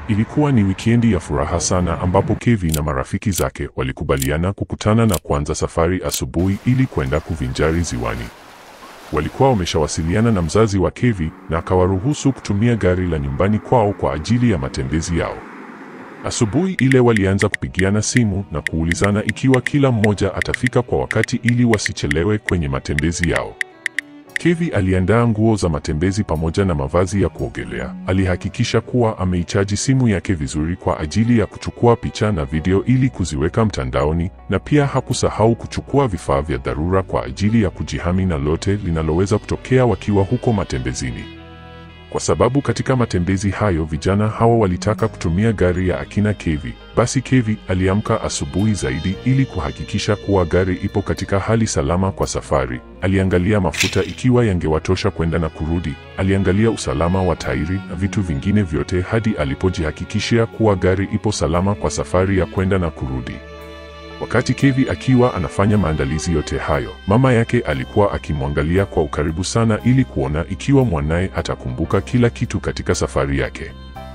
Ilikuwa ni wikendi ya furaha sana ambapo Kevi na marafiki zake walikubaliana kukutana na kuanza safari asubuhi ili kwenda kuvinjari ziwani. Walikuwa wameshawasiliana na mzazi wa Kevi na akawaruhusu kutumia gari la nyumbani kwao kwa ajili ya matembezi yao. Asubuhi ile walianza kupigiana simu na kuulizana ikiwa kila mmoja atafika kwa wakati ili wasichelewe kwenye matembezi yao. Kevi aliandaa nguo za matembezi pamoja na mavazi ya kuogelea. Alihakikisha kuwa ameichaji simu yake vizuri kwa ajili ya kuchukua picha na video ili kuziweka mtandaoni, na pia hakusahau kuchukua vifaa vya dharura kwa ajili ya kujihami na lote linaloweza kutokea wakiwa huko matembezini. Kwa sababu katika matembezi hayo vijana hawa walitaka kutumia gari ya akina Kevi, basi Kevi aliamka asubuhi zaidi ili kuhakikisha kuwa gari ipo katika hali salama kwa safari. Aliangalia mafuta ikiwa yangewatosha kwenda na kurudi. Aliangalia usalama wa tairi na vitu vingine vyote hadi alipojihakikishia kuwa gari ipo salama kwa safari ya kwenda na kurudi. Wakati Kevi akiwa anafanya maandalizi yote hayo, mama yake alikuwa akimwangalia kwa ukaribu sana ili kuona ikiwa mwanaye atakumbuka kila kitu katika safari yake.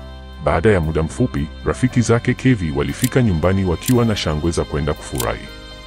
Baada ya muda mfupi, rafiki zake Kevi walifika nyumbani wakiwa na shangwe za kwenda kufurahi.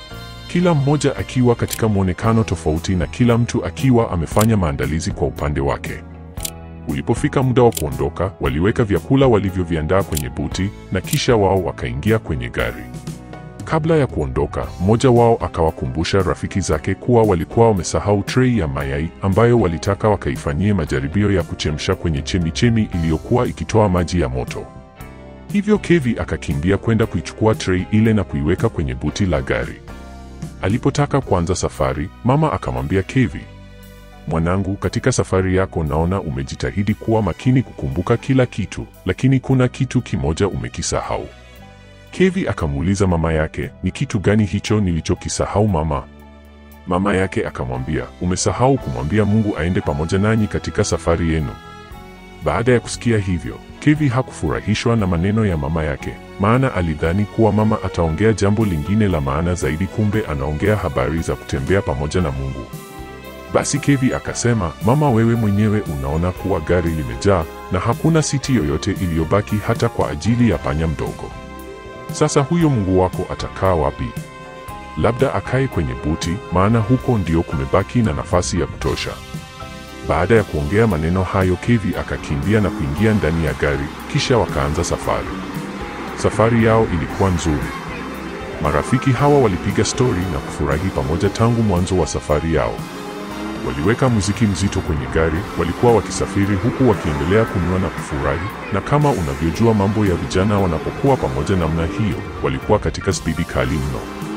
Kila mmoja akiwa katika mwonekano tofauti na kila mtu akiwa amefanya maandalizi kwa upande wake. Ulipofika muda wa kuondoka, waliweka vyakula walivyoviandaa kwenye buti na kisha wao wakaingia kwenye gari. Kabla ya kuondoka, mmoja wao akawakumbusha rafiki zake kuwa walikuwa wamesahau trei ya mayai ambayo walitaka wakaifanyie majaribio ya kuchemsha kwenye chemichemi iliyokuwa ikitoa maji ya moto. Hivyo Kevi akakimbia kwenda kuichukua trei ile na kuiweka kwenye buti la gari. Alipotaka kuanza safari, mama akamwambia Kevi, mwanangu, katika safari yako naona umejitahidi kuwa makini kukumbuka kila kitu, lakini kuna kitu kimoja umekisahau. Kevi akamuuliza mama yake, ni kitu gani hicho nilichokisahau mama? Mama yake akamwambia, umesahau kumwambia Mungu aende pamoja nanyi katika safari yenu. Baada ya kusikia hivyo, Kevi hakufurahishwa na maneno ya mama yake, maana alidhani kuwa mama ataongea jambo lingine la maana zaidi, kumbe anaongea habari za kutembea pamoja na Mungu. Basi Kevi akasema, mama, wewe mwenyewe unaona kuwa gari limejaa na hakuna siti yoyote iliyobaki hata kwa ajili ya panya mdogo. Sasa huyo Mungu wako atakaa wapi? Labda akae kwenye buti, maana huko ndio kumebaki na nafasi ya kutosha. Baada ya kuongea maneno hayo, Kevi akakimbia na kuingia ndani ya gari, kisha wakaanza safari. Safari yao ilikuwa nzuri. Marafiki hawa walipiga stori na kufurahi pamoja tangu mwanzo wa safari yao. Waliweka muziki mzito kwenye gari, walikuwa wakisafiri huku wakiendelea kunywa na kufurahi, na kama unavyojua mambo ya vijana wanapokuwa pamoja namna hiyo, walikuwa katika spidi kali mno.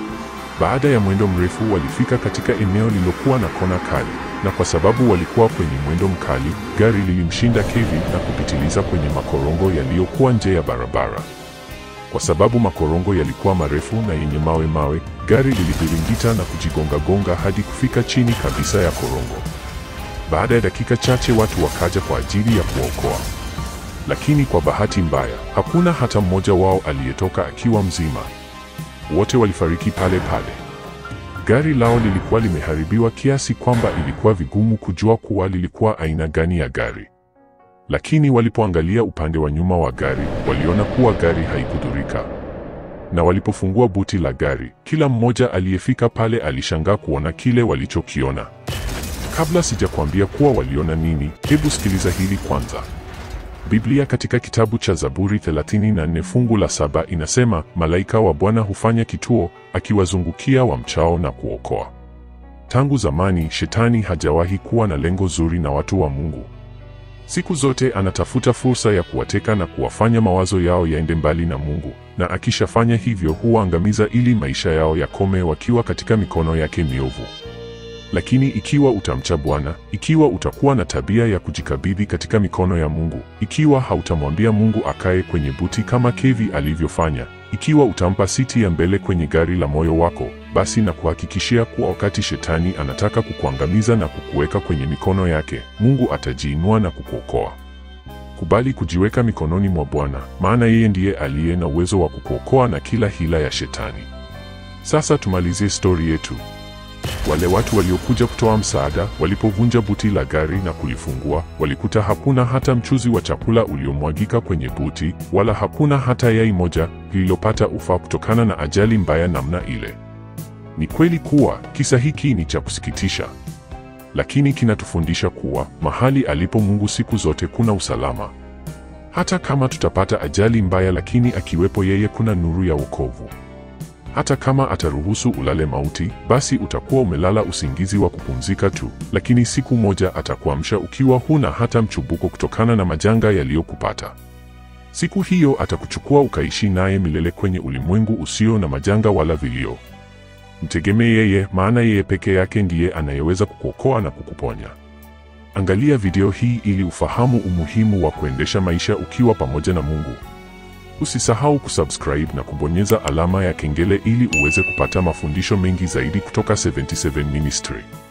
Baada ya mwendo mrefu, walifika katika eneo lililokuwa na kona kali, na kwa sababu walikuwa kwenye mwendo mkali, gari lilimshinda Kevi na kupitiliza kwenye makorongo yaliyokuwa nje ya barabara. Kwa sababu makorongo yalikuwa marefu na yenye mawe mawe, gari liliviringita na kujigonga-gonga hadi kufika chini kabisa ya korongo. Baada ya dakika chache watu wakaja kwa ajili ya kuokoa, lakini kwa bahati mbaya hakuna hata mmoja wao aliyetoka akiwa mzima. Wote walifariki pale pale. Gari lao lilikuwa limeharibiwa kiasi kwamba ilikuwa vigumu kujua kuwa lilikuwa aina gani ya gari. Lakini walipoangalia upande wa nyuma wa gari, waliona kuwa gari haikudhurika. Na walipofungua buti la gari, kila mmoja aliyefika pale alishangaa kuona kile walichokiona. Kabla sijakwambia kuwa waliona nini, hebu sikiliza hili kwanza. Biblia katika kitabu cha Zaburi 34 fungu la saba inasema, malaika wa Bwana hufanya kituo akiwazungukia wamchao na kuokoa. Tangu zamani shetani hajawahi kuwa na lengo zuri na watu wa Mungu. Siku zote anatafuta fursa ya kuwateka na kuwafanya mawazo yao yaende mbali na Mungu, na akishafanya hivyo huwaangamiza ili maisha yao yakome wakiwa katika mikono yake miovu. Lakini ikiwa utamcha Bwana, ikiwa utakuwa na tabia ya kujikabidhi katika mikono ya Mungu, ikiwa hautamwambia Mungu akae kwenye buti kama Kevi alivyofanya, ikiwa utampa siti ya mbele kwenye gari la moyo wako, basi na kuhakikishia kuwa wakati shetani anataka kukuangamiza na kukuweka kwenye mikono yake, Mungu atajiinua na kukuokoa. Kubali kujiweka mikononi mwa Bwana, maana yeye ndiye aliye na uwezo wa kukuokoa na kila hila ya shetani. Sasa tumalizie stori yetu. Wale watu waliokuja kutoa msaada walipovunja buti la gari na kulifungua, walikuta hakuna hata mchuzi wa chakula uliomwagika kwenye buti, wala hakuna hata yai moja lililopata ufa kutokana na ajali mbaya namna ile. Ni kweli kuwa kisa hiki ni cha kusikitisha, lakini kinatufundisha kuwa mahali alipo Mungu siku zote kuna usalama. Hata kama tutapata ajali mbaya, lakini akiwepo yeye kuna nuru ya wokovu. Hata kama ataruhusu ulale mauti, basi utakuwa umelala usingizi wa kupumzika tu, lakini siku moja atakuamsha ukiwa huna hata mchubuko kutokana na majanga yaliyokupata. Siku hiyo atakuchukua ukaishi naye milele kwenye ulimwengu usio na majanga wala vilio. Mtegemee yeye, maana yeye peke yake ndiye anayeweza kukuokoa na kukuponya. Angalia video hii ili ufahamu umuhimu wa kuendesha maisha ukiwa pamoja na Mungu. Usisahau kusubscribe na kubonyeza alama ya kengele ili uweze kupata mafundisho mengi zaidi kutoka 77 Ministry.